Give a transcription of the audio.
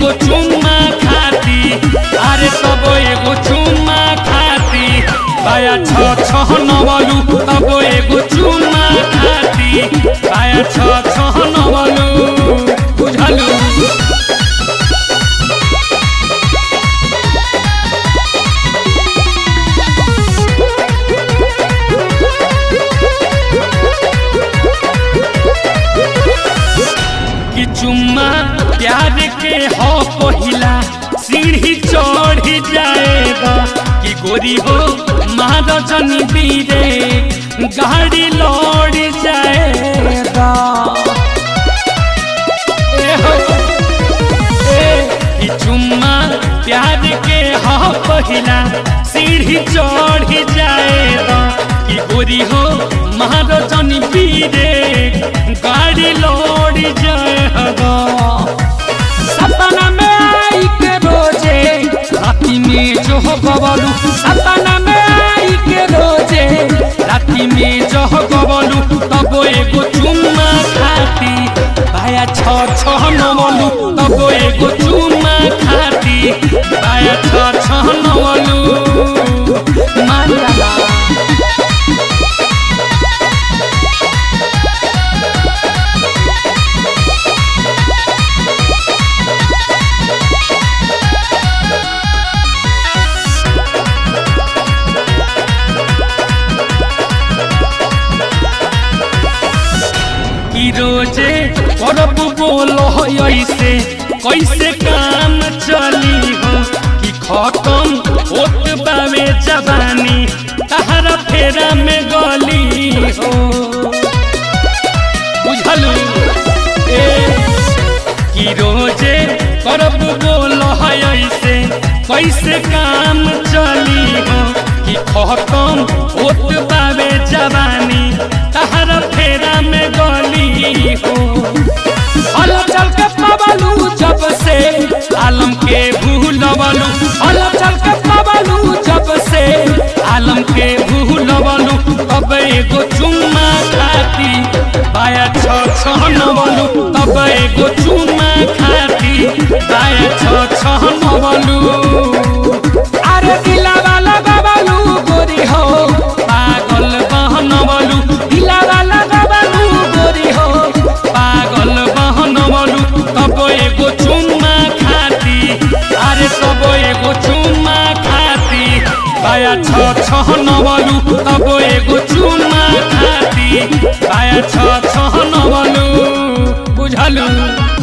एगो चुम्मा खाती अरे तब एगो चुम्मा खाती बाया छ छ नवलू तब एगो चुम्मा खाती बाया छ छ नवलू बुझलू कि चुम्मा प्यार के हो पहिला सीढ़ी चढ़ी जाएगा कि गोरी हो महाराजनी बीरे गाड़ी लौड़ जाएगा ए हो, ए, कि चुम्मा प्यार के हो पहिला सीढ़ी चढ़ी जाएगा कि गोरी हो महाराजनी बीरे गाड़ी लौड़ जाएगा सपना में आई के रोजे राती में जो हो गवलू सपना में आई के रोजे राती में जो हो गवलू तब एगो चुम्मा खाती भाया छ छ नवलू तब एगो चुम्मा खाती भाया छ छ नवलू माला कि रोजे करब बोलो ऐसे कैसे काम चली हो कि खत्म होत बावे जवानी तहरा फेरा में गली हो बुझलू ए कि रोजे करब बोलो ऐसे कैसे काम चली हो कि खत्म होत बावे जवानी तहरा फेरा में गली हो हल चल के पवलू जब से आलम के भूलवलू हल चल के पवलू जब से आलम के भूलवलू तब एगो चुम्मा खाती बाया छ छ नवलू तब एगो चुम्मा खाती बाया छ छ नवलू अरे दिला वाला गबलू गोरी हो पागल बहनवलू दिला वाला गबलू गोरी हो पागल बहनवलू तब एगो चुम्मा खाती अरे तब एगो चुम्मा खाती बाया छ छ नवलू तब एगो चुम्मा खाती बाया छ छ नवलू बुझलू